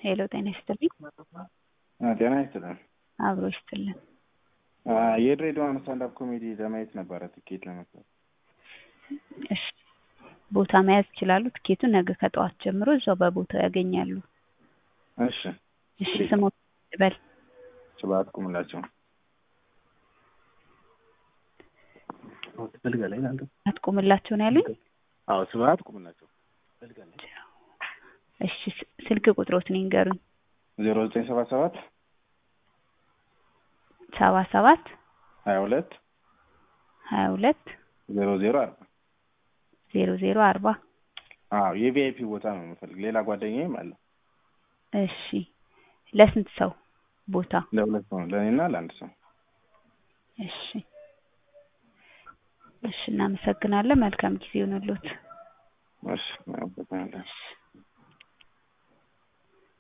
ሄሎ ጤና ይስጥልኝ። ጤና ይስጥልን። አብሮ ይስጥልን። የድሬዳዋን ስታንዳፕ ኮሜዲ ለማየት ነበረ ትኬት ለመግዛት። እሺ ቦታ መያዝ ይችላሉ። ትኬቱን ነገ ከጠዋት ጀምሮ እዛው በቦታው ያገኛሉ። እሺ እሺ ስሞት በል ስብሐት ቁምላቸው። አትቁምላቸው ነው ያሉኝ። አዎ ስብሐት ቁምላቸው። እሺ ስ- ስልክ ቁጥሮትን ይንገሩኝ። ዜሮ ዘጠኝ ሰባ ሰባት ሰባ ሰባት ሀያ ሁለት ሀያ ሁለት ዜሮ ዜሮ አርባ ዜሮ ዜሮ አርባ አዎ የቪአይፒ ቦታ ነው የምፈልግ። ሌላ ጓደኛዬም አለ። እሺ ለስንት ሰው ቦታ? ለሁለት ሰው ለእኔና ለአንድ ሰው። እሺ እሺ እናመሰግናለን። መልካም ጊዜ ይሁንልዎት። እሺ አመሰግናለሁ። እሺ